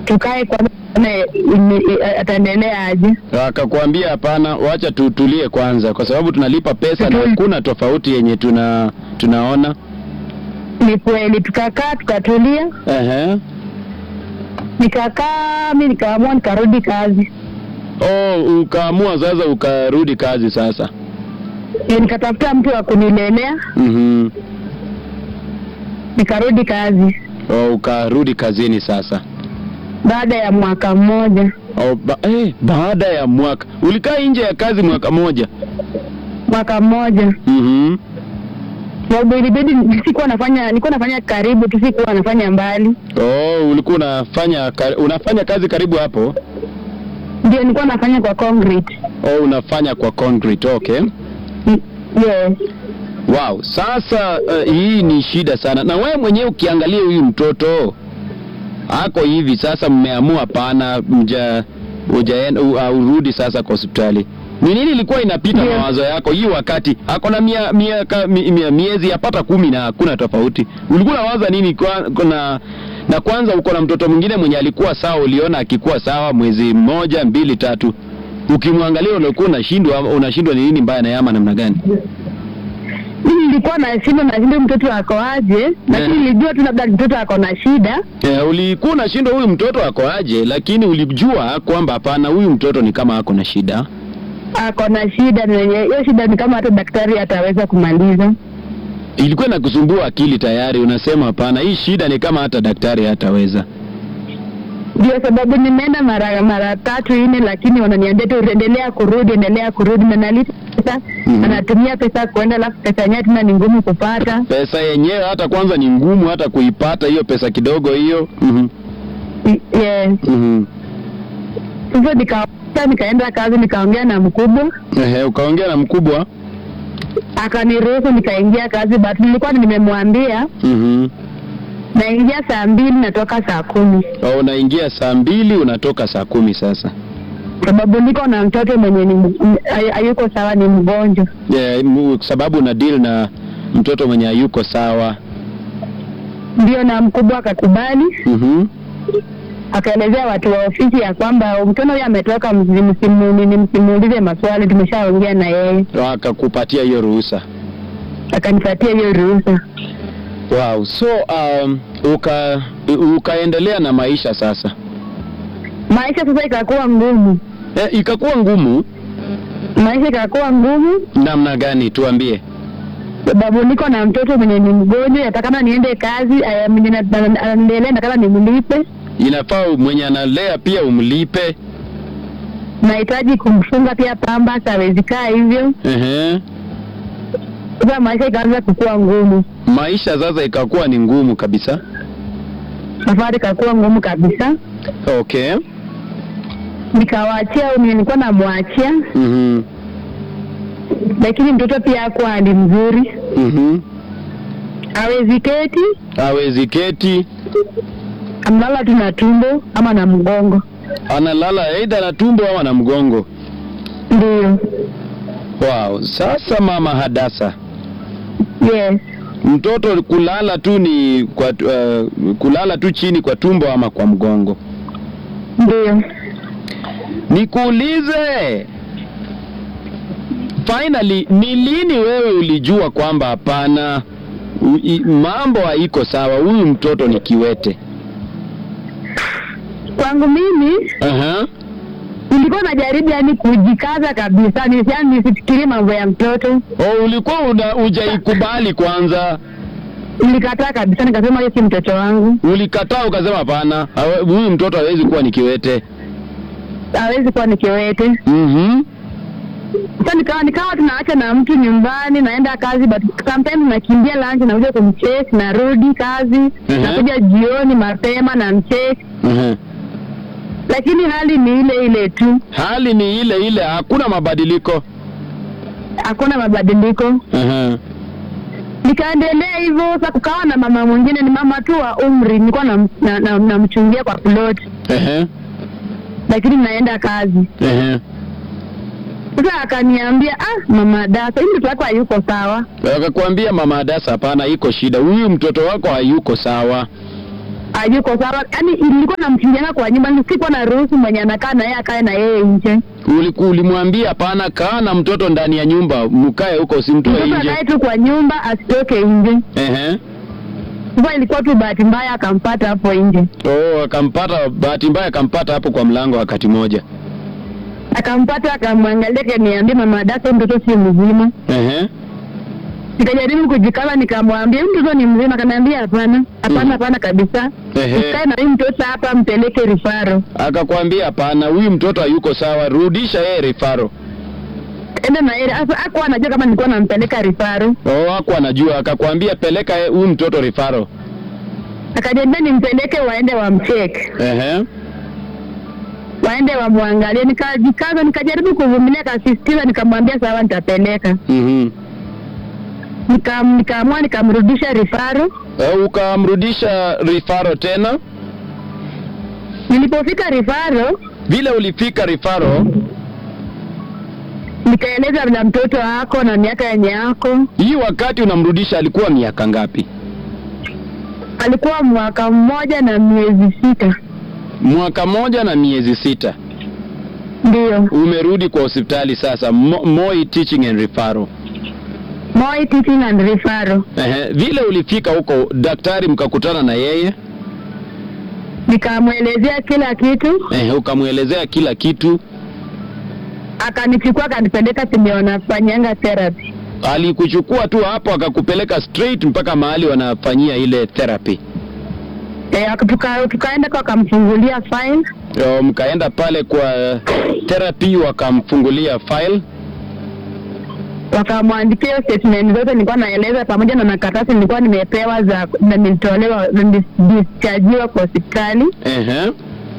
tukae kwanza tuone ime- i- ataendelea aje. Akakwambia hapana, wacha tutulie kwanza, kwa sababu tunalipa pesa na Tutulie. hakuna tofauti yenye tuna tunaona. Ni kweli, tukakaa tukatulia, Ehe. nikakaa mi nikaamua nikarudi kazi. Oh, ukaamua sasa ukarudi kazi sasa. E, nikatafuta mtu wa kunilelea Mhm. nikarudi kazi Oh, ukarudi kazini sasa. baada ya mwaka mmoja. Oh, ba eh, baada ya mwaka ulikaa nje ya kazi mwaka moja. Mwaka mmoja Mhm. sababu ilibidi sikuwa nafanya, nilikuwa nafanya karibu tu, sikuwa nafanya mbali. Oh, ulikuwa unafanya ka- unafanya kazi karibu hapo? Ndio nilikuwa nafanya kwa concrete. Oh, unafanya kwa concrete. Okay. Mm, Yes. Wow, sasa uh, hii ni shida sana. Na wewe mwenyewe ukiangalia huyu mtoto ako hivi sasa, mmeamua pana mja ujaenda u- uh, urudi sasa kwa hospitali. Ni nini ilikuwa inapita Ndio. mawazo yako hii wakati ako na mia, miaka mi, mia, miezi yapata kumi na hakuna tofauti? Ulikuwa unawaza nini kwa, kuna na kwanza uko na mtoto mwingine mwenye alikuwa sawa, uliona akikuwa sawa mwezi mmoja mbili tatu, ukimwangalia ulikuwa unashindwa unashindwa ni nini mbaya na yama namna gani? Mimi nilikuwa na shida na shida mtoto ako aje, lakini Eh. nilijua tu labda mtoto ako na shida. Yeah, ulikuwa unashindwa huyu mtoto ako aje, lakini ulijua kwamba hapana, huyu mtoto ni kama ako na shida. Ako na shida na yenye hiyo shida ni kama hata daktari ataweza kumaliza. Ilikuwa inakusumbua akili tayari, unasema hapana, hii shida ni kama hata daktari hataweza. Ndio sababu nimeenda mara mara tatu nne, lakini wananiambia tu endelea kurudi, endelea kurudi, na nalipa pesa Mhm. anatumia pesa kuenda, alafu pesa yenyewe tena ni ngumu kupata. Pesa yenyewe hata kwanza ni ngumu hata kuipata hiyo pesa kidogo hiyo. Mhm. I- Yes. Mhm. Sasa nika nikaenda kazi, nikaongea na mkubwa Ehe, ukaongea na mkubwa. akaniruhusu nikaingia kazi, but nilikuwa nimemwambia Mhm. naingia saa mbili natoka saa kumi Au unaingia saa mbili unatoka saa kumi sasa. sababu niko na mtoto mwenye ni m- m- hay- hayuko sawa, ni mgonjwa. Yeah, mu- sababu una deal na mtoto mwenye hayuko sawa. Ndio, na mkubwa akakubali, Mhm. akaelezea watu wa ofisi ya kwamba mtoto huyo ametoka, msi- msimu- nini, msimuulize maswali, tumeshaongea na yeye. Akakupatia hiyo ruhusa. Akanipatia hiyo ruhusa. Wow, so um, uka ukaendelea na maisha sasa. Maisha sasa ikakuwa ngumu, E, ikakuwa ngumu maisha ikakuwa ngumu namna gani? Tuambie. sababu niko na mtoto mwenye ni mgonjwa, natakana niende kazi, aya, mwenye na- na- anaendelea, natakana nimlipe, Inafaa mwenye analea pia umlipe. nahitaji kumfunga pia pamba, hawezi kaa hivyo. Ehe. Sasa maisha ikaanza kukuwa ngumu, Maisha sasa ikakuwa ni ngumu kabisa. safari ikakuwa ngumu kabisa. Okay. Nikawaachia au nilikuwa namwachia, Mhm. lakini mtoto pia hakuwa hali mzuri, Mhm. hawezi keti, Hawezi keti, amelala tu na tumbo ama na mgongo. analala aidha na tumbo ama na mgongo. Ndio, Wow. Sasa mama Hadasa, yes, mtoto kulala tu ni kwa uh, kulala tu chini kwa tumbo ama kwa mgongo. ndio. Nikuulize, finally, ni lini wewe ulijua kwamba hapana, u- i- mambo haiko sawa, huyu mtoto ni kiwete? Kwangu mimi Aha. nilikuwa najaribu yani kujikaza kabisa, ni yani nisifikirie mambo ya mtoto. Oh, ulikuwa una- hujaikubali kwanza, Nilikataa kabisa, nikasema hiyo si mtoto wangu, ulikataa ukasema hapana, hawe- huyu mtoto hawezi kuwa ni kiwete. hawezi kuwa ni kiwete. Mhm. Sasa nikawa nikawa tunaacha na mtu nyumbani, naenda kazi, but sometimes nakimbia lunch, nakuja kumchase, narudi kazi, Mhm. nakuja jioni mapema na mchase, Mhm. lakini hali ni ile ile tu, Hali ni ile ile, hakuna mabadiliko. hakuna mabadiliko. Aha. Nikaendelea hivyo. Sasa kukawa na mama mwingine, ni mama tu wa umri, nilikuwa namchungia na, na, namchungia kwa plot, Ehe. lakini naenda kazi. Ehe. Sasa akaniambia ah, mama Dasa, hii mtoto wako hayuko sawa, Akakwambia mama Adasa, hapana, iko shida, huyu mtoto wako hayuko sawa. hayuko sawa. Yaani ilikuwa namchinjanga kwa nyumba, sikuwa na ruhusu mwenye anakaa na yeye akae na yeye nje. Uliku- Ulimwambia hapana, kaa na mtoto ndani ya nyumba, mkae huko, usimtoe Mtoto nje. akae tu kwa nyumba asitoke nje. Ehe. Sasa ilikuwa tu bahati mbaya akampata hapo nje, Oh, akampata bahati mbaya, akampata hapo kwa mlango wakati moja. akampata akamwangalia, kaniambia mama dada, mtoto si mzima. Ehe. Nikajaribu kujikama, nikamwambia huyu mtoto ni mzima. Akaniambia hapana, hapana, hapana kabisa, Ehe. usikae na huyu mtoto hapa, mpeleke rifaro, Akakwambia hapana, huyu mtoto hayuko sawa, rudisha yeye rifaro. enda na yeye. Sasa hakuwa anajua kama nilikuwa nampeleka rifaro, Oh, hakuwa anajua, akakwambia peleka ye- huyu mtoto rifaro. akaniambia nimpeleke, waende wamcheke, Ehe. waende wamwangalie. Nikajikaza, nikajaribu kuvumilia, akasisitiza, nikamwambia sawa, nitapeleka. Mhm. Nikam- Nikaamua nikamrudisha rifaro. Eh, ukamrudisha rifaro tena. Nilipofika rifaro, Vile ulifika rifaro, nikaeleza vile mtoto wako na miaka yenye yako hii wakati unamrudisha alikuwa miaka ngapi? alikuwa mwaka mmoja na miezi sita Mwaka moja na miezi sita. ndiyo Umerudi kwa hospitali sasa, Mo, Moi Teaching and Referral. Moi Teaching and Referral. Ehe, vile ulifika huko daktari mkakutana na yeye Nikamwelezea kila kitu, ehe, ukamwelezea kila kitu. akanichukua akanipeleka penye wanafanyanga therapy. Alikuchukua tu hapo akakupeleka straight mpaka mahali wanafanyia ile therapy. E, tuka, tukaenda kwa akamfungulia file Yo, mkaenda pale kwa therapy wakamfungulia file. wakamwandikia hiyo statement zote nilikuwa naeleza pamoja na makaratasi nilikuwa nimepewa za na nilitolewa na nilidischargiwa kwa hospitali. Ehe.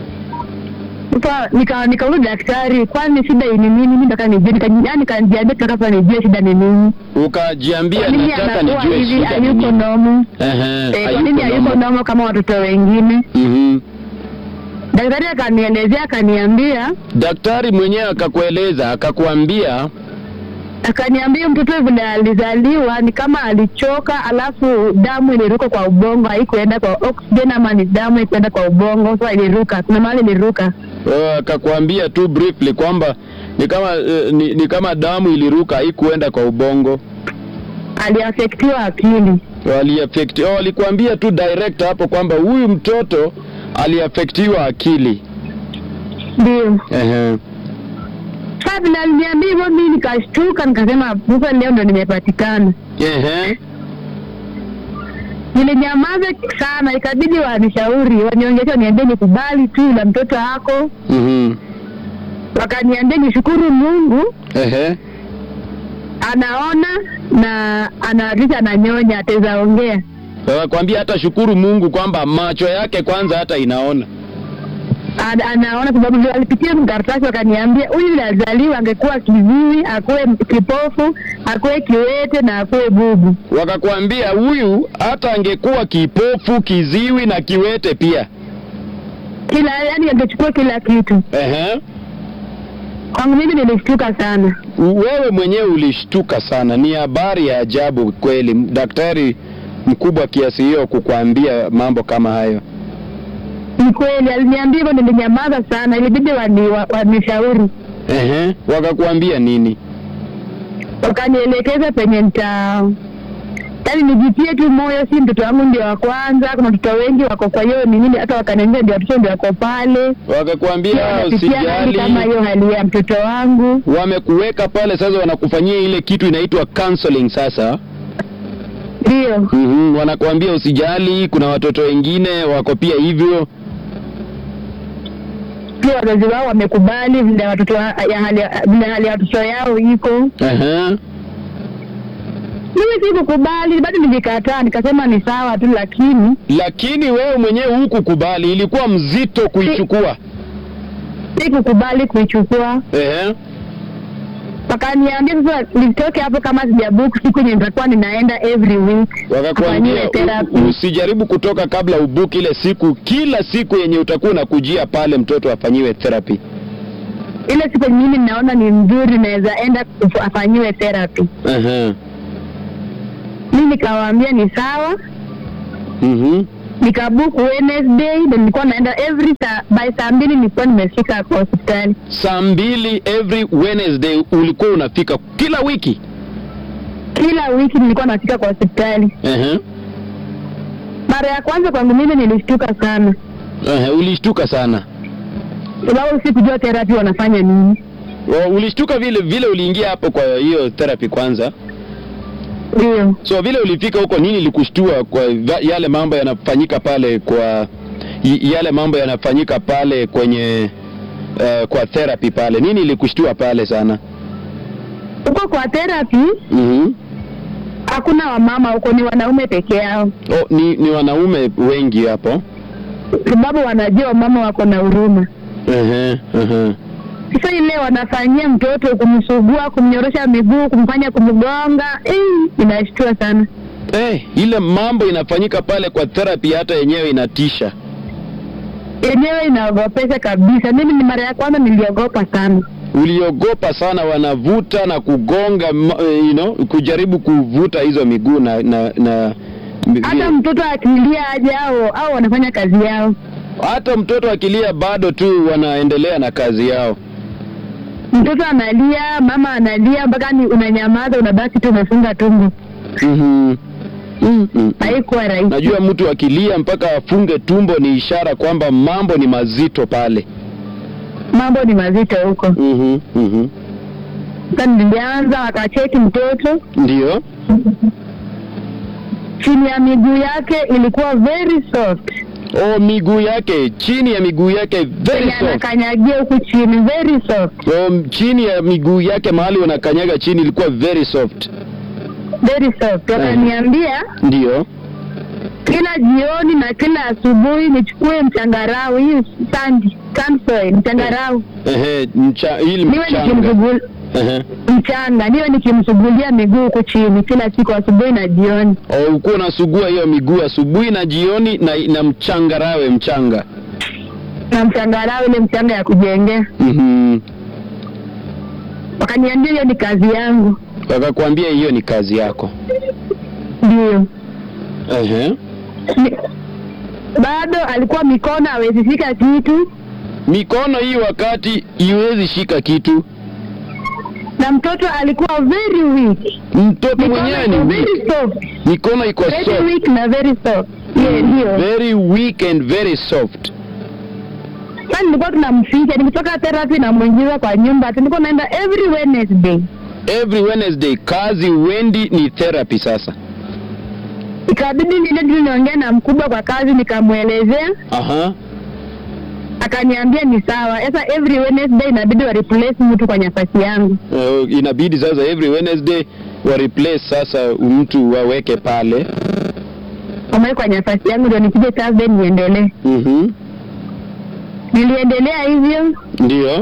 Sasa nika nikauliza daktari, kwani shida ni nini? Mimi nataka nijue, nika- yaani kaniambia nataka nijue shida ni nini. Ukajiambia Kwa nini nataka anakuwa nijue hivi, shida ni hayuko nini. nomo? Ehe, Eh, kwa nini hayuko hayuko normal. nomo kama watoto wengine? Mhm. Daktari akanielezea akaniambia Daktari mwenyewe akakueleza akakuambia akaniambia mtoto vile alizaliwa ni kama alichoka, alafu damu iliruka kwa ubongo, haikuenda kwa oxygen, ama ni damu haikuenda kwa ubongo, so iliruka, kuna mahali iliruka. Oh, akakwambia tu briefly kwamba ni kama eh, ni, ni kama damu iliruka haikuenda kwa ubongo Aliafektiwa akili. waliafekti oh, walikuambia tu direct hapo kwamba huyu mtoto aliafektiwa akili Ndio Ehe. sasa vile aliniambia hivyo, mimi nikashtuka, nikasema sasa leo ndo nimepatikana. Ehe. Nilinyamaza sana, ikabidi wanishauri, wanionyeshe, waniambie nikubali tu la mtoto wako. Mhm. Wakaniambia nishukuru Mungu Ehe. anaona na analisha ananyonya, ataweza ongea. Wakakwambia hata shukuru Mungu kwamba macho yake kwanza hata inaona. Ana- anaona sababu vile alipitia mkaratasi, wakaniambia huyu vile alizaliwa angekuwa kiziwi, akuwe kipofu, akuwe kiwete na akuwe bubu. Wakakwambia huyu hata angekuwa kipofu, kiziwi na kiwete pia. Kila yani angechukua kila kitu. Ehe. Kwangu mimi nilishtuka sana. Wewe mwenyewe ulishtuka sana, ni habari ya ajabu kweli, daktari mkubwa kiasi hiyo kukuambia mambo kama hayo. Ni kweli aliniambia hivyo, nilinyamaza sana, ilibidi wani- wa- wanishauri, Ehe, wakakuambia nini? wakanielekeza penye nita yaani nijitie tu moyo, si mtoto wangu ndio wa kwanza, kuna watoto wengi wako kwa hiyo ni nini, hata wakaniambia ndio watoto ndio wako pale, Wakakuambia wanapitia hali kama usijali, hiyo hali ya mtoto wangu. wamekuweka pale sasa, wanakufanyia ile kitu inaitwa counseling sasa. Ndio Mhm, wanakuambia usijali, kuna watoto wengine wako pia hivyo. pia wazazi wao wamekubali vile watoto wa- ya hali ya- vile hali ya watoto yao iko. Ehe. Mimi sikukubali, bado nilikataa, nikasema ni sawa tu, lakini Lakini wewe mwenyewe hukukubali, ilikuwa mzito kuichukua. sikukubali kuichukua. Ehe. Wakaniambia sasa nitoke hapo kama sijabook siku yenye nitakuwa ninaenda every week Wakakwambia afanyiwe therapy. u- usijaribu kutoka kabla ubuki ile siku, kila siku yenye utakuwa unakujia pale mtoto afanyiwe therapy. ile siku yenye mimi ninaona ni nzuri, naweza enda kufu- afanyiwe therapy. Ehe. Mimi nikawaambia ni sawa, Mhm. nikabook Wednesday, then nilikuwa naenda every saa, by saa mbili nilikuwa nimefika kwa hospitali Saa mbili every Wednesday ulikuwa unafika kila wiki? kila wiki, nilikuwa nafika kwa hospitali. Ehe. Mara ya kwanza kwangu mimi nilishtuka sana, Ehe, ulishtuka sana. sababu sikujua therapy wanafanya nini. O, ulishtuka vile vile uliingia hapo kwa hiyo therapy kwanza. Ndio So vile ulifika huko, nini likushtua kwa va- yale mambo yanafanyika pale kwa y- yale mambo yanafanyika pale kwenye uh, kwa therapy pale, nini ilikushtua pale sana? huko kwa therapy mm hakuna wamama huko, ni wanaume peke yao, Oh, ni, ni wanaume wengi hapo. sababu wanajua wamama wako na huruma. Ehe, ehe. Sasa ile wanafanyia mtoto kumsugua, kumnyorosha miguu, kumfanya kumgonga, eh, inashtua sana. Eh, ile mambo inafanyika pale kwa therapy hata yenyewe inatisha. Yenyewe inaogopesha kabisa. Mimi ni mara ya kwanza niliogopa sana. Uliogopa sana, wanavuta na kugonga, ma- eh, you know, kujaribu kuvuta hizo miguu na na, na Hata mtoto akilia aje au au wanafanya kazi yao. hata mtoto akilia bado tu wanaendelea na kazi yao. Mtoto analia, mama analia, mpaka ni unanyamaza, unabaki tu umefunga tumbo. Mhm. Mm, mm. Haikuwa rahisi. Najua mtu akilia mpaka afunge tumbo ni ishara kwamba mambo ni mazito pale. Mambo ni mazito huko. Mhm, mhm. Sasa nilianza wakacheki mtoto Ndio. chini ya miguu yake ilikuwa very soft, Oh, miguu yake, chini ya miguu yake very Yenye soft. anakanyagia huku chini very soft, Oh, chini ya miguu yake mahali wanakanyaga chini ilikuwa very soft. very soft. Wakaniambia Ndio. kila jioni na kila asubuhi nichukue mchangarau hii sandi sand soil, mchangarau Ehe, mcha, ili niwe mchanga. nikimsugul Ehe. mchanga niwe nikimsugulia miguu huku chini kila siku asubuhi na jioni. Oh, ukuwa unasugua hiyo miguu asubuhi na jioni na, na mchangarawe mchanga. na mchangarau ile mchanga ya kujengea. Mhm. Wakaniambia hiyo ni kazi yangu, Wakakwambia hiyo ni kazi yako. ndio Ehe. Ni- bado alikuwa mikono hawezi fika kitu, Mikono hii wakati iwezi shika kitu. na mtoto alikuwa very weak, Mtoto mikono mwenyewe ni iko weak. very soft, Mikono iko very soft. weak na very soft. Yeah, ndio Very weak and very soft. sasa nilikuwa tunamficha, nikitoka therapy namwingiza kwa nyumba, tulikuwa naenda every Wednesday. Every Wednesday kazi wendi ni therapy sasa. Ikabidi nile tu niongee na mkubwa kwa kazi, nikamwelezea Aha. akaniambia ni sawa. Sasa every Wednesday inabidi wa replace mtu kwa nafasi yangu. Uh, inabidi sasa every Wednesday wa replace sasa mtu waweke pale. Ambaye kwa nafasi yangu ndio nikuje Thursday niendelee. Mhm. Niliendelea hivyo, Ndio.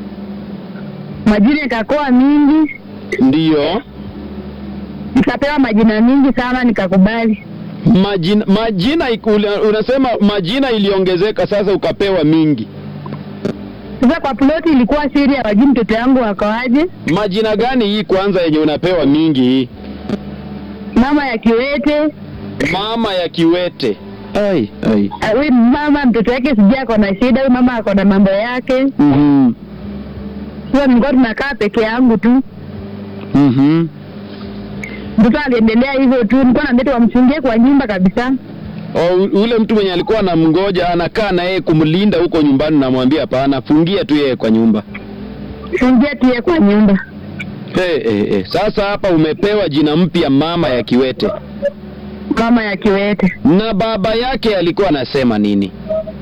majina ikakoa mingi, Ndio. nikapewa majina mingi sana, nikakubali. Majina, majina iku- ula- unasema majina iliongezeka sasa ukapewa mingi. Sasa kwa ploti ilikuwa siri, hawajui mtoto yangu wakoaje. Majina gani hii kwanza yenye unapewa mingi hii? Mama ya kiwete, Mama ya kiwete. Ai, ai. ah, huyu mama mtoto yake sijui ako na shida, huyu mama ako na mambo yake. Mhm. Sasa nilikuwa tunakaa peke yangu tu, Mhm. mtoto aliendelea hivyo tu, nilikuwa nambeta wamchungie kwa nyumba kabisa. O, u- ule mtu mwenye alikuwa anamngoja anakaa na yeye kumlinda huko nyumbani, namwambia hapana, fungia tu yeye kwa nyumba. Fungia tu yeye kwa nyumba. Hey, hey, hey. Sasa hapa umepewa jina mpya, mama ya kiwete, Mama ya kiwete, na baba yake alikuwa anasema nini?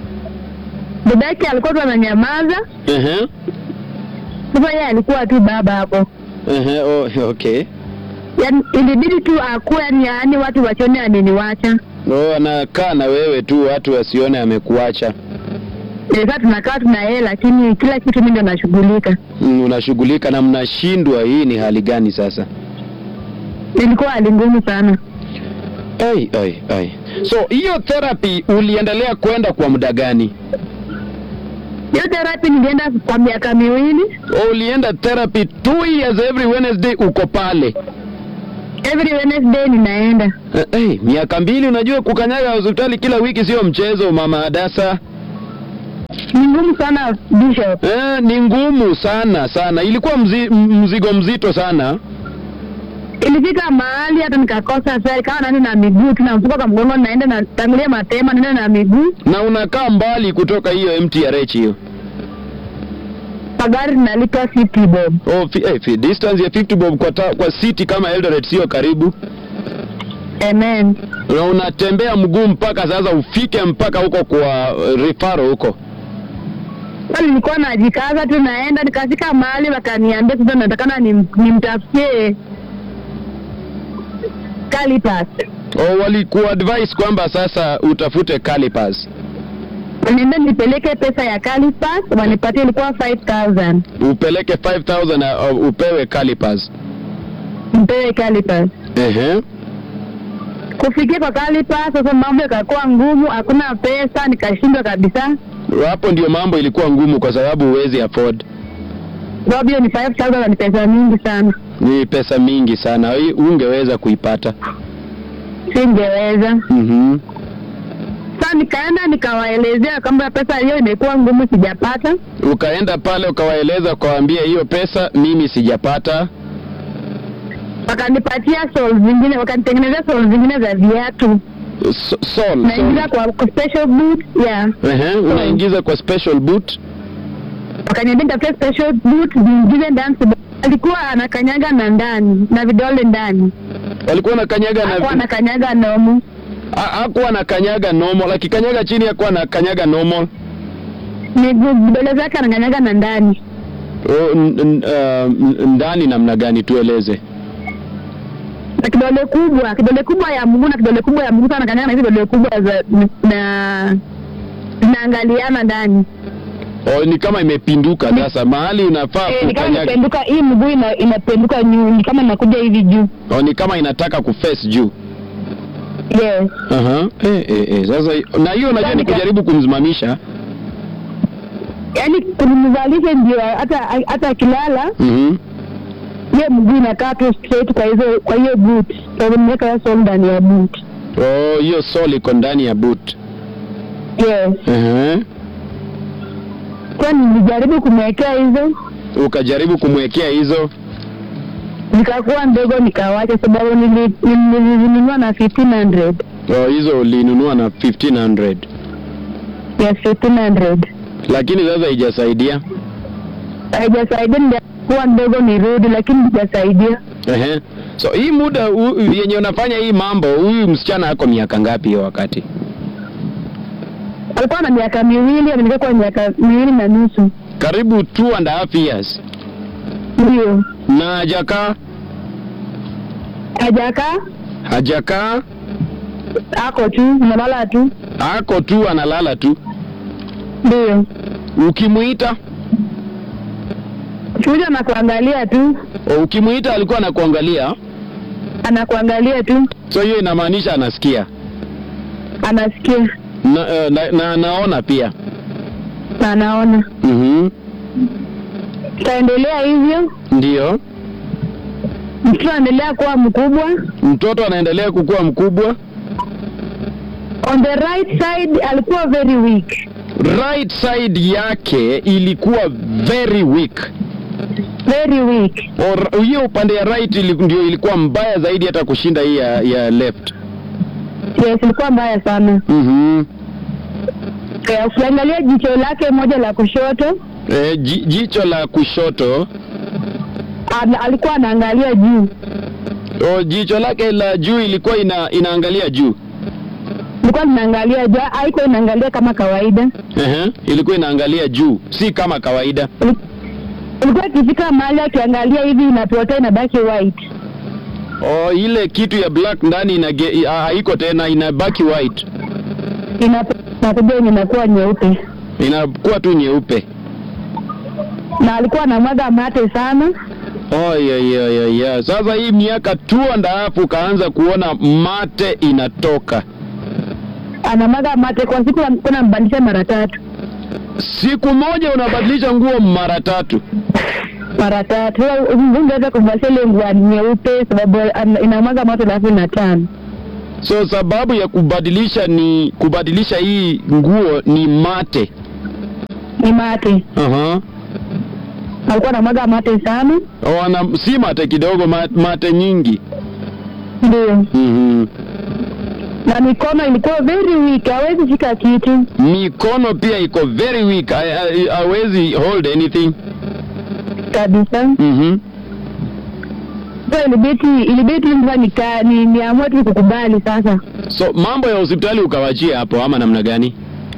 baba yake alikuwa tu ananyamaza. Ehe, Sasa yeye alikuwa tu baba hapo, ehe, oh, okay. yaani ilibidi tu akuwe, yani yaani watu wachone ameniwacha. Oh, anakaa na wewe tu, watu wasione amekuacha. Eh, Sasa tunakaa tuna yeye, lakini kila kitu mimi ndo nashughulika. Mm, unashughulika na mnashindwa. Hii ni hali gani sasa? Ilikuwa hali ngumu sana. Ai, ai, ai. So hiyo therapy uliendelea kwenda kwa muda gani? Hiyo therapy nilienda kwa miaka miwili, Oh, ulienda therapy two years every Wednesday, uko pale every Wednesday ninaenda. Eh, eh, miaka mbili unajua kukanyaga hospitali kila wiki sio mchezo mama Hadasa. Ni ngumu sana Bishop. Eh, ni ngumu sana sana. Ilikuwa mzi, m- mzigo mzito sana. Ilifika mahali hata nikakosa sasa, kama naenda na miguu tu, namfuka kwa mgongo, naenda na tangulia mapema, naenda na miguu, Na unakaa mbali kutoka hiyo MTRH hiyo. pagari nalipa 50 bob. Oh, fi, eh, fi, distance ya 50 bob kwa, ta, kwa city kama Eldoret sio karibu. Amen. Na unatembea mguu mpaka sasa ufike mpaka huko kwa uh, rifaro huko. Sasa nilikuwa najikaza tu, naenda nikafika mahali wakaniambia sasa natakana nim- nimtafutie Calipas. Oh, walikuadvise kwamba sasa utafute calipers. Waniambia nipeleke pesa ya Calipas, wanipatie ilikuwa 5000 Upeleke 5000 na uh, upewe calipers. mpewe Calipas. Ehe. Kufikia kwa Calipas, sasa mambo yakakuwa ngumu, hakuna pesa, nikashindwa kabisa. Hapo ndio mambo ilikuwa ngumu kwa sababu huwezi afford. Sababu hiyo ni 5000 na ni pesa mingi sana, Ni pesa mingi sana. Hii ungeweza kuipata. singeweza. Mhm. Sasa nikaenda nikawaelezea kwamba pesa hiyo imekuwa ngumu, sijapata. Ukaenda pale ukawaeleza ukawaambia hiyo pesa mimi sijapata. Wakanipatia soles zingine, wakanitengenezea soles zingine za viatu, So, sol, naingiza sol. kwa, kwa special boot yeah. Ehe, unaingiza kwa special boot. Wakaniambia nitafute special boot niingize ndani. sababu Alikuwa anakanyaga na ndani na vidole ndani, Walikuwa nakanyaga hakuwa na anakanyaga nomu. Ha- hakuwa anakanyaga normal, akikanyaga chini hakuwa anakanyaga normal. miguu vidole zake anakanyaga na ndani, Oh, n- n- uh, n- ndani namna gani tueleze? na kidole kubwa, kidole kubwa ya mguu na kidole kubwa ya mguu, sana anakanyaga na hizo vidole kubwa za na zinaangaliana ndani. Oh, ni kama imepinduka sasa, mahali unafaa Eh, ni kama kukanyaga. imependuka, hii mguu ina, inapenduka juu, ni kama inakuja hivi juu. Oh, ni kama inataka kuface juu. Yes. Aha. Eh, eh, eh. Sasa hi- na hiyo unajua ni Nika- kujaribu kumsimamisha. Yaani kumzalisha ndio hata hata akilala Mhm. hiyo mguu inakaa tu straight kwa hizo kwa hiyo boot. Kwa hivyo nimeweka hiyo sole ndani ya boot. Oh, hiyo sole iko ndani ya boot. Yes. Ehe. Kwa nilijaribu kumwekea hizo Ukajaribu kumwekea hizo. zikakuwa ndogo nikawacha, sababu nili- nili- nilizinunua na 1500 Oh, hizo ulinunua na 1500. yes 1500 Lakini sasa haijasaidia. haijasaidia, nilikuwa ndogo nirudi, lakini haijasaidia. Ehe. So hii muda u, yenye unafanya hii mambo, huyu msichana ako miaka ngapi hiyo wakati? Alikuwa na miaka miwili, amenika kwa miaka miwili na nusu, Karibu two and a half years. ndio Na hajakaa hajakaa, hajakaa, ako tu nalala tu, ako tu analala tu. ndio Ukimuita kuja na kuangalia tu, o, ukimuita alikuwa anakuangalia, anakuangalia tu, so hiyo inamaanisha anasikia anasikia na, eh, na, na anaona pia. na anaona. Mhm. Tutaendelea hivyo, Ndio. mtoto anaendelea kuwa mkubwa. Mtoto anaendelea kukua mkubwa. On the right side alikuwa very weak, Right side yake ilikuwa very weak. very weak. Or- hiyo upande ya right ili, ndio ilikuwa mbaya zaidi hata kushinda hii ya, ya left. Yes, ilikuwa mbaya sana. Mhm. Eh, Ukiangalia jicho lake moja la kushoto E, ji, jicho la kushoto al, alikuwa anaangalia juu, o, jicho lake la juu ilikuwa ina, inaangalia juu. ilikuwa linaangalia juu, haikuwa inaangalia kama kawaida. Ehe, ilikuwa inaangalia juu, si kama kawaida. Ili- Ilikuwa ikifika mahali akiangalia hivi inapotea, inabaki white. O, ile kitu ya black ndani inage, ha- haiko tena, inabaki white, Inapo- inakuja yenye inakuwa nyeupe, inakuwa tu nyeupe. na alikuwa anamwaga mate sana. Oh, yeah, yeah, yeah, yeah. Sasa hii miaka two and a half ukaanza kuona mate inatoka Anamwaga mate kwa siku, alikuwa anambadilisha mara tatu. siku moja, unabadilisha nguo mara tatu. mara tatu. Sasa mbunge hata kuvalia ile nguo nyeupe sababu ana- inamwaga moto thelathini na tano. So sababu ya kubadilisha ni kubadilisha hii nguo ni mate. Ni mate, Aha. alikuwa anamwaga mate sana, Wana si mate kidogo, ma- mate nyingi. ndio Mhm. na mikono ilikuwa very weak, hawezi shika kitu. Mikono pia iko very weak, ha- ha- hawezi hold anything. kabisa. Mhm. So ilibidi ilibidi sasa nika ni niamue tu kukubali sasa. So mambo ya hospitali ukawachia hapo ama namna gani?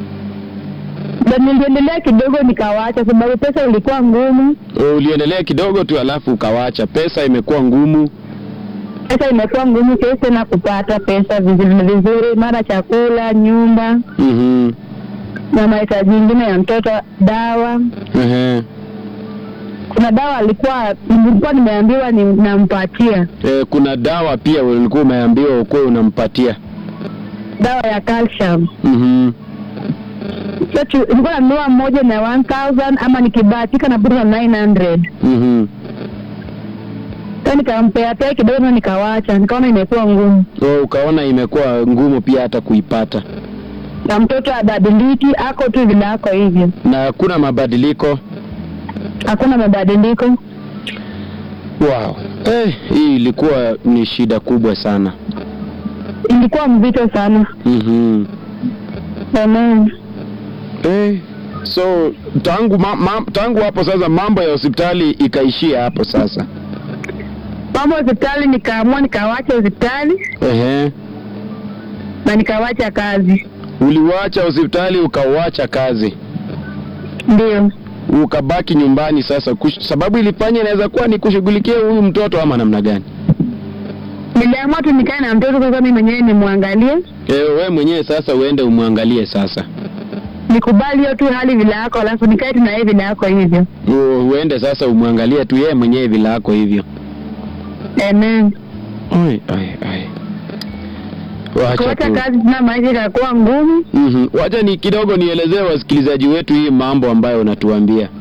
Na niliendelea kidogo nikawacha sababu pesa ilikuwa ngumu. Uliendelea kidogo tu alafu ukawacha. Pesa imekuwa ngumu. Pesa imekuwa ngumu, siwezi tena kupata pesa vizuri vizuri, mara chakula, nyumba Mhm. na mahitaji mengine ya mtoto, dawa. Ehe. Kuna dawa alikuwa nilikuwa nimeambiwa ni, nampatia E, kuna dawa pia ulikuwa umeambiwa ukuwe unampatia. dawa ya calcium. Mhm. So tu- nilikuwa nanunua moja na 1000 ama nikibahatika na na 900 Mhm. Sasa nikampea pea kidogo na nikawacha, nikaona imekuwa ngumu, So, ukaona imekuwa ngumu pia hata kuipata. na mtoto abadiliki, ako tu vile ako hivyo, Na hakuna mabadiliko. hakuna mabadiliko. Wow. Eh, hii ilikuwa ni shida kubwa sana. Ilikuwa mzito sana. Mhm. Amen. Eh, so tangu ma, ma, tangu hapo sasa mambo ya hospitali ikaishia hapo sasa. Mambo ya hospitali, nikaamua nikawacha hospitali Ehe. na nikawacha kazi, Uliwacha hospitali ukauacha kazi. ndio Ukabaki nyumbani sasa kush, sababu ilifanya inaweza kuwa ni kushughulikia huyu mtoto ama namna gani? niliamua tu nikae na mtoto sasa, mimi mwenyewe nimwangalie, Eh, we mwenyewe sasa uende umwangalie sasa. nikubali hiyo tu hali vile yako, alafu nikae tu na yeye vile yako hivyo. U, uende sasa umwangalie tu yeye mwenyewe vile ako hivyo. Amen. Ai ai ai. Wacha Kuacha tu. kazi tena, maisha ikakuwa ngumu. Mhm. Wacha ni kidogo nielezee wasikilizaji wetu hii mambo ambayo unatuambia.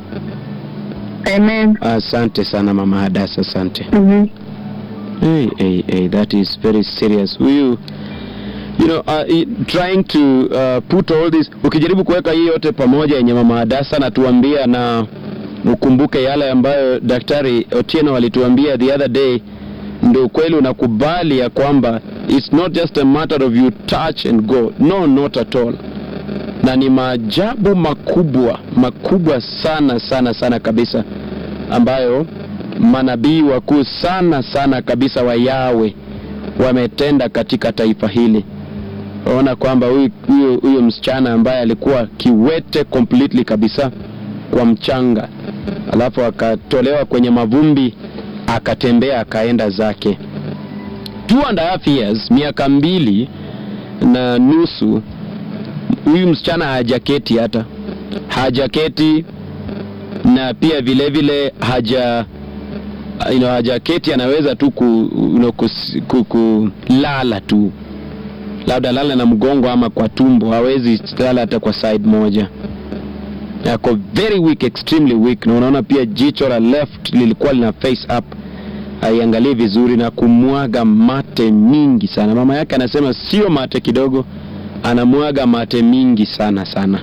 Amen. Asante sana mama Hadasa, asante. Mhm. Hey, hey, hey, that is very serious. Huyu you know, uh, i- trying to uh, put all this ukijaribu kuweka hii yote pamoja yenye mama Hadasa natuambia na ukumbuke yale ambayo daktari Otieno alituambia the other day, ndio ukweli unakubali ya kwamba it's not just a matter of you touch and go. No, not at all. Na ni maajabu makubwa makubwa sana sana sana kabisa ambayo manabii wakuu sana sana kabisa wa Yawe wametenda katika taifa hili. Waona kwamba huyu huyu huyu msichana ambaye alikuwa kiwete completely kabisa kwa mchanga, alafu akatolewa kwenye mavumbi akatembea akaenda zake. Two and a half years, miaka mbili na nusu, huyu msichana hajaketi hata hajaketi, na pia vile vile haja you know, hajaketi, anaweza tu ku, you know, kus, ku, kulala tu, labda lala na mgongo ama kwa tumbo, hawezi lala hata kwa side moja yako very weak, extremely weak, na unaona pia jicho la left lilikuwa lina face up, haiangalii vizuri na kumwaga mate mingi sana. Mama yake anasema sio mate kidogo, anamwaga mate mingi sana sana.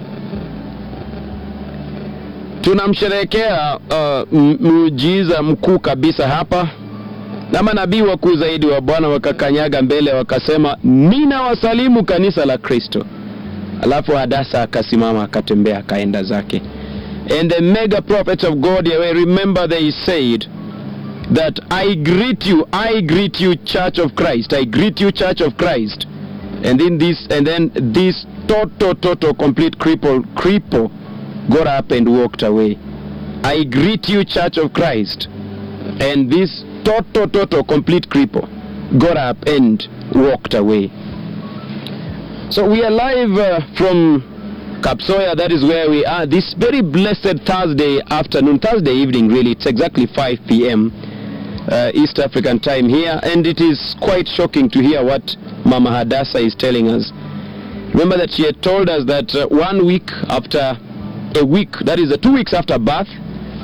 Tunamsherehekea uh, m- muujiza mkuu kabisa hapa, na manabii wakuu zaidi wa Bwana wakakanyaga mbele wakasema, ninawasalimu kanisa la Kristo. Alafu Hadasa akasimama akatembea akaenda zake. And the mega prophets of God Yahweh, remember they said that I greet you, I greet you church of Christ, I greet you church of Christ. And then this and then this total total complete cripple cripple got up and walked away. I greet you church of Christ. And this total total complete cripple got up and walked away. So we are live uh, from Kapsoya, that is where we are this very blessed Thursday afternoon, Thursday evening really, it's exactly 5 p.m. Uh, East African time here, and it is quite shocking to hear what Mama Hadassah is telling us. Remember that she had told us that uh, one week after a week, that is uh, two weeks after birth,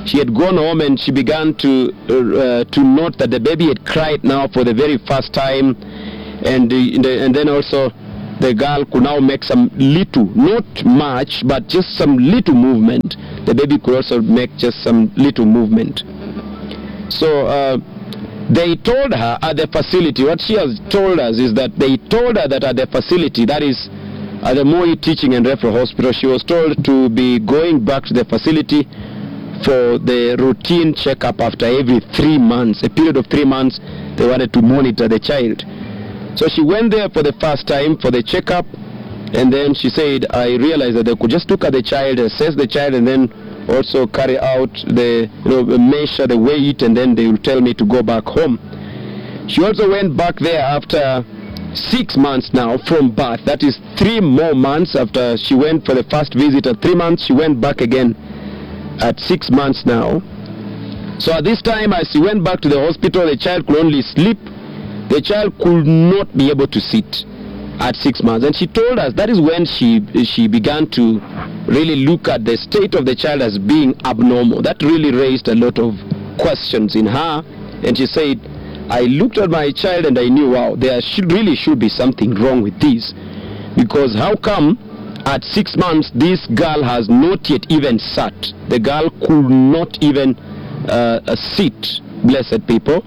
she had gone home and she began to uh, to note that the baby had cried now for the very first time, and the, the, and then also the girl could now make some little, not much, but just some little movement. The baby could also make just some little movement. So uh, they told her at the facility, what she has told us is that they told her that at the facility, that is at the Moi Teaching and Referral Hospital, she was told to be going back to the facility for the routine checkup after every three months, a period of three months, they wanted to monitor the child. So she went there for the first time for the checkup, and then she said, I realized that they could just look at the child, assess the child, and then also carry out the, you know, measure the weight, and then they will tell me to go back home. She also went back there after six months now from birth. That is three more months after she went for the first visit. At three months, she went back again at six months now. So at this time, as she went back to the hospital, the child could only sleep. The child could not be able to sit at six months. And she told us that is when she she began to really look at the state of the child as being abnormal. That really raised a lot of questions in her. And she said, I looked at my child and I knew, wow, there should, really should be something wrong with this. Because how come at six months this girl has not yet even sat? The girl could not even uh, uh, sit, blessed people.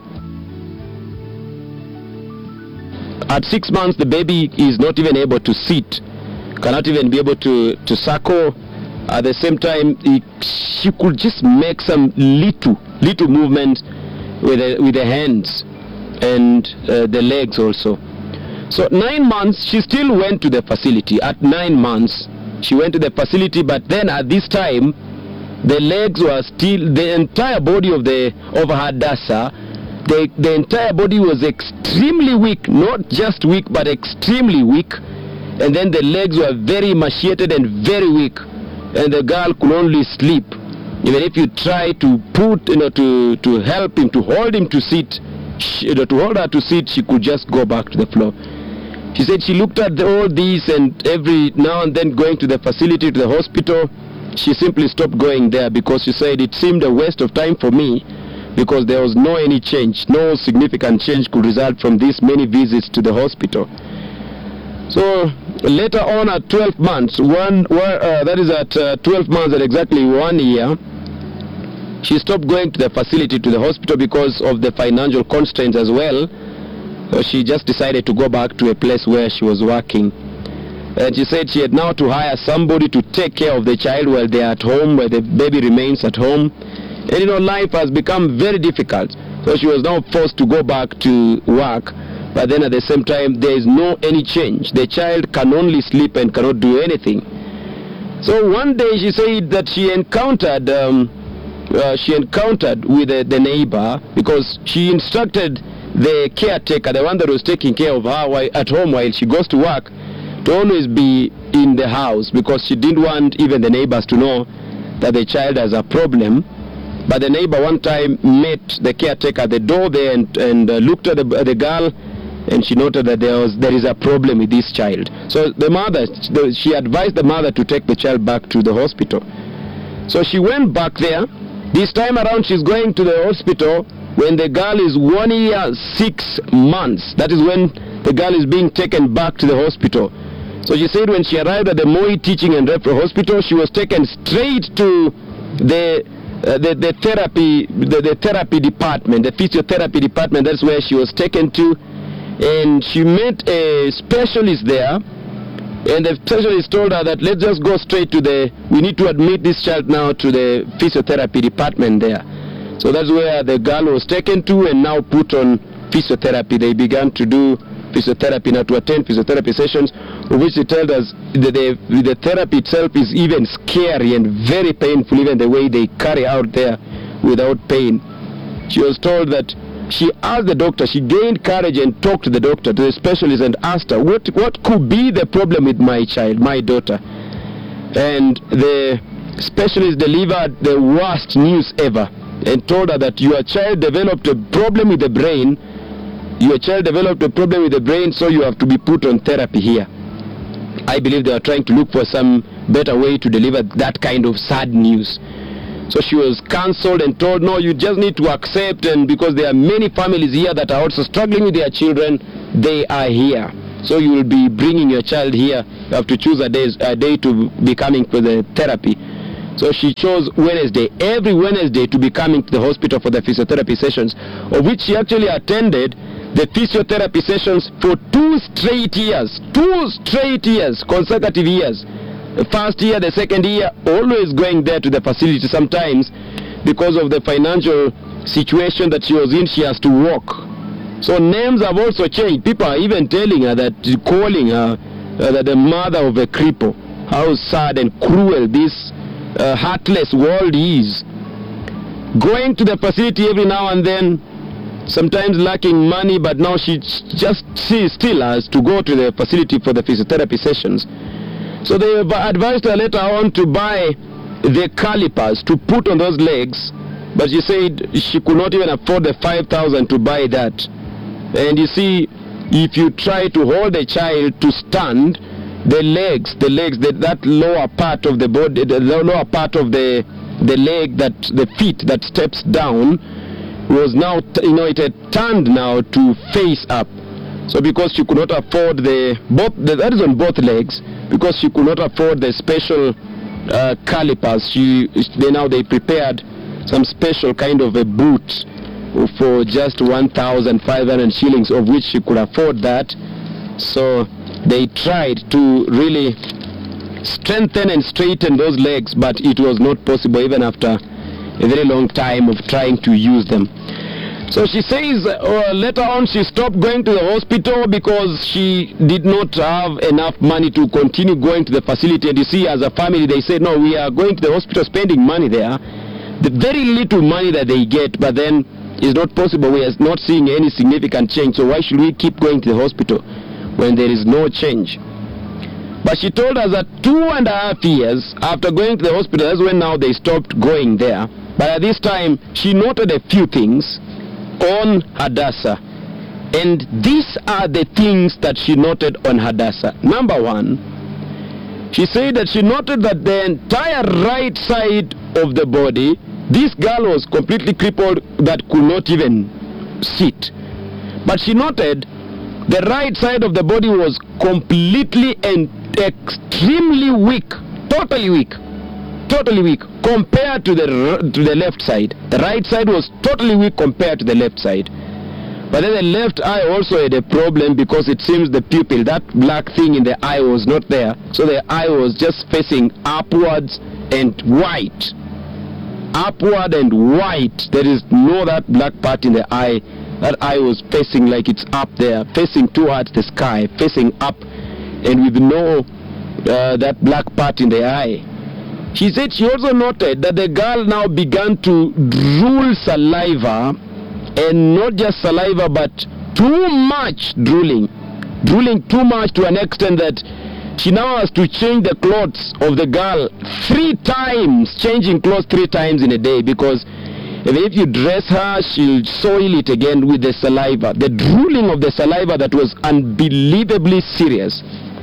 At six months, the baby is not even able to sit, cannot even be able to, to suckle. At the same time, he, she could just make some little, little movements with the, with the hands and uh, the legs also. So nine months, she still went to the facility. At nine months, she went to the facility, but then at this time, the legs were still, the entire body of the of Hadassah, the, the entire body was extremely weak, not just weak, but extremely weak. And then the legs were very emaciated and very weak. And the girl could only sleep. Even if you try to put, you know, to, to help him, to hold him to sit, she, you know, to hold her to sit, she could just go back to the floor. She said she looked at the, all these and every now and then going to the facility, to the hospital. She simply stopped going there because she said it seemed a waste of time for me because there was no any change, no significant change could result from these many visits to the hospital. So later on at 12 months, one uh, that is at uh, 12 months at exactly one year, she stopped going to the facility to the hospital because of the financial constraints as well. So she just decided to go back to a place where she was working. And she said she had now to hire somebody to take care of the child while they're at home, where the baby remains at home. And you know, life has become very difficult. So she was now forced to go back to work. But then at the same time, there is no any change. The child can only sleep and cannot do anything. So one day she said that she encountered, um, uh, she encountered with the, the neighbor because she instructed the caretaker, the one that was taking care of her while, at home while she goes to work, to always be in the house because she didn't want even the neighbors to know that the child has a problem. But the neighbor one time met the caretaker at the door there and, and uh, looked at the, at the girl and she noted that there was there is a problem with this child. So the mother, the, she advised the mother to take the child back to the hospital. So she went back there. This time around she's going to the hospital when the girl is one year, six months. That is when the girl is being taken back to the hospital. So she said when she arrived at the Moi Teaching and Referral Hospital, she was taken straight to the uh, the, the therapy the, the therapy department, the physiotherapy department. That's where she was taken to, and she met a specialist there. And the specialist told her that let's just go straight to the. We need to admit this child now to the physiotherapy department there. So that's where the girl was taken to and now put on physiotherapy. They began to do physiotherapy now to attend physiotherapy sessions, of which they told us that the, the therapy itself is even scary and very painful, even the way they carry out there without pain. She was told that she asked the doctor, she gained courage and talked to the doctor, to the specialist, and asked her, what, what could be the problem with my child, my daughter? And the specialist delivered the worst news ever and told her that your child developed a problem with the brain. Your child developed a problem with the brain, so you have to be put on therapy here. I believe they are trying to look for some better way to deliver that kind of sad news. So she was cancelled and told, no, you just need to accept, and because there are many families here that are also struggling with their children, they are here. So you will be bringing your child here. You have to choose a day, a day to be coming for the therapy. So she chose Wednesday, every Wednesday, to be coming to the hospital for the physiotherapy sessions, of which she actually attended the physiotherapy sessions for two straight years. Two straight years, consecutive years. The first year, the second year, always going there to the facility. Sometimes, because of the financial situation that she was in, she has to walk. So names have also changed. People are even telling her that, calling her uh, that the mother of a cripple. How sad and cruel this uh, heartless world is. Going to the facility every now and then, sometimes lacking money, but now she just she still has to go to the facility for the physiotherapy sessions. So they have advised her later on to buy the calipers to put on those legs, but she said she could not even afford the 5,000 to buy that. And you see, if you try to hold a child to stand, the legs, the legs, the, that lower part of the body, the lower part of the the leg, that the feet that steps down, was now, you know, it had turned now to face up. So because she could not afford the both, the, that is on both legs, because she could not afford the special uh, calipers, she they now they prepared some special kind of a boot for just 1,500 shillings, of which she could afford that. So they tried to really strengthen and straighten those legs, but it was not possible even after a very long time of trying to use them. So she says uh, later on she stopped going to the hospital because she did not have enough money to continue going to the facility. And you see, as a family, they said, no, we are going to the hospital spending money there. The very little money that they get, but then it's not possible. We are not seeing any significant change. So why should we keep going to the hospital when there is no change? But she told us that two and a half years after going to the hospital, that's when now they stopped going there. But at this time, she noted a few things on Hadassah. And these are the things that she noted on Hadassah. Number one, she said that she noted that the entire right side of the body, this girl was completely crippled that could not even sit. But she noted the right side of the body was completely and extremely weak, totally weak, totally weak compared to the to the left side. The right side was totally weak compared to the left side. But then the left eye also had a problem because it seems the pupil, that black thing in the eye was not there. So the eye was just facing upwards and white. Upward and white. There is no that black part in the eye. That eye was facing like it's up there, facing towards the sky, facing up, and with no uh, that black part in the eye. She said she also noted that the girl now began to drool saliva, and not just saliva, but too much drooling. Drooling too much to an extent that she now has to change the clothes of the girl three times, changing clothes three times in a day because if you dress her, she'll soil it again with the saliva. The drooling of the saliva that was unbelievably serious.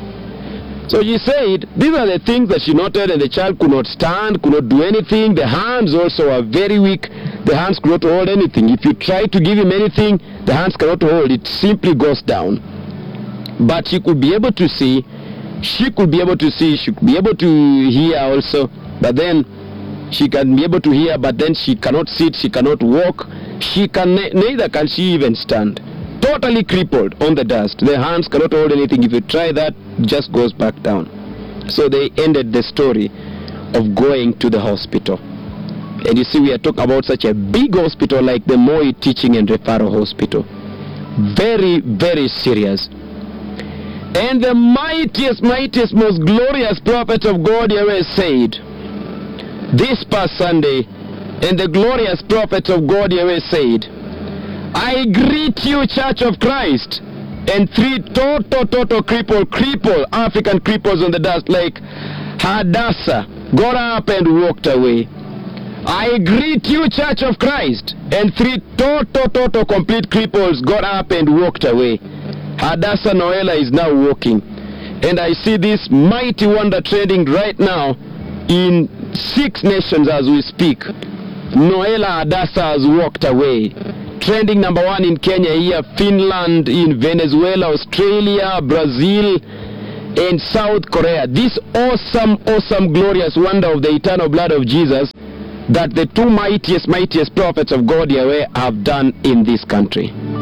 So she said, these are the things that she noted, and the child could not stand, could not do anything. The hands also are very weak. The hands could not hold anything. If you try to give him anything, the hands cannot hold. It simply goes down. But she could be able to see. She could be able to see. She could be able to hear also. But then she can be able to hear, but then she cannot sit. She cannot walk. She can neither can she even stand totally crippled on the dust. The hands cannot hold anything. If you try that, just goes back down. So they ended the story of going to the hospital. And you see, we are talking about such a big hospital like the Moi Teaching and Referral Hospital. Very, very serious. And the mightiest, mightiest, most glorious prophet of God Yahweh said, this past Sunday, and the glorious prophet of God Yahweh said, I greet you, Church of Christ. And three total, total cripple, cripple, African cripples on the dust like Hadassah got up and walked away. I greet you, Church of Christ. And three total, total, complete cripples got up and walked away. Hadassah Noela is now walking. And I see this mighty wonder trending right now in six nations as we speak. Noela Adasa has walked away. Trending number one in Kenya here, Finland, in Venezuela, Australia, Brazil, and South Korea. This awesome, awesome, glorious wonder of the eternal blood of Jesus that the two mightiest, mightiest prophets of God Yahweh have done in this country.